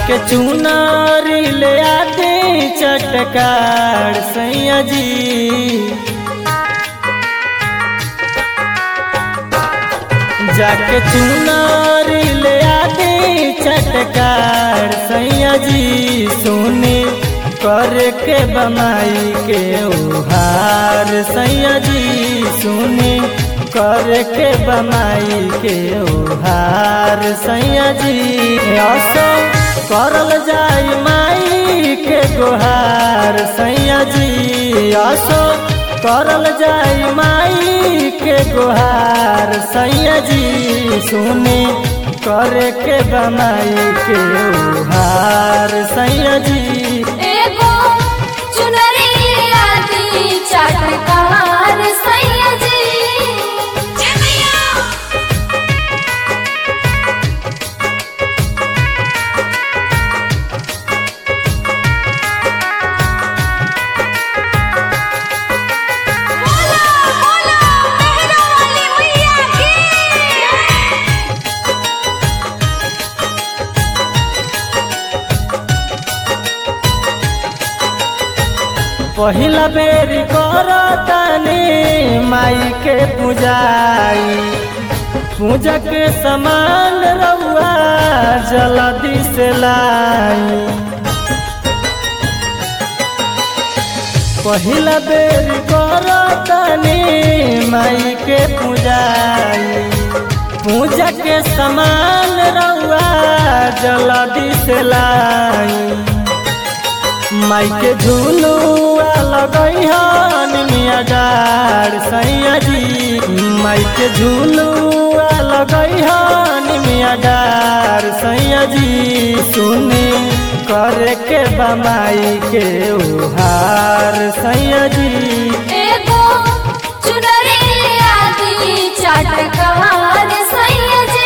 जाके चुनारी ले आते चटकार सैया जी जाके चुनारी ले आते चटकार सैया जी सुने कर के बमाई के उहार सैया जी सुने कर के बमाई के उहार सैया जी असो करल जाई माई के गुहार सैया जी असो करल जाई माई के गुहार सैया जी सुने कर के बमाई के उहार सैया जी एगो चुनरी आदि चटकार सैया जी बोला बोला मेहरा वाली मैया की पहिला बेरी करतानी माई के पूजाई पूजा के समान रउआ जल्दी से लाई पहिला बेरी करतानी माई के पूजाई पूजा के समान रउआ जल्दी से लाई माई के झूलुआ लगैहन मिया डार सैया जी माई के झूलुआ लगैहन मिया डार सैया जी सुनी करे के बमाई के उहार सैया जी एगो चुनरी आदि चटकार सैया जी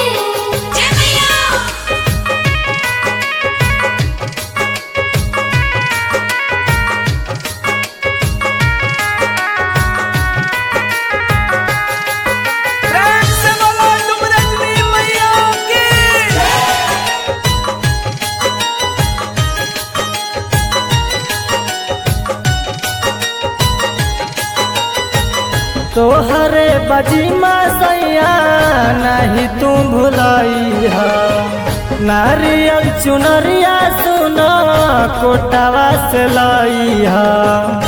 प्रेम से बोलो तुम रजनी मैया की तोहरे बजीमा सैया नहीं तू भुलाई है नारियल चुनरिया सुनो कोटावा से लाई है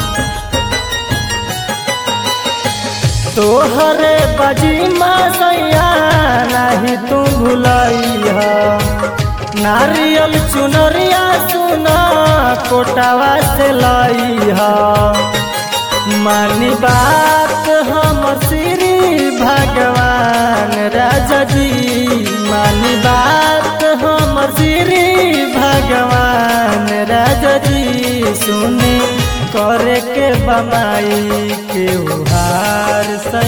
तोहरे बजीमा सैया नहीं तू भुलाई है नारियल चुनरिया सुनो कोटावा से लाई है मानी बात हमर श्री भगवान राजा जी मानी बात हमर श्री भगवान राजा जी सुने करे के बमाई के उहार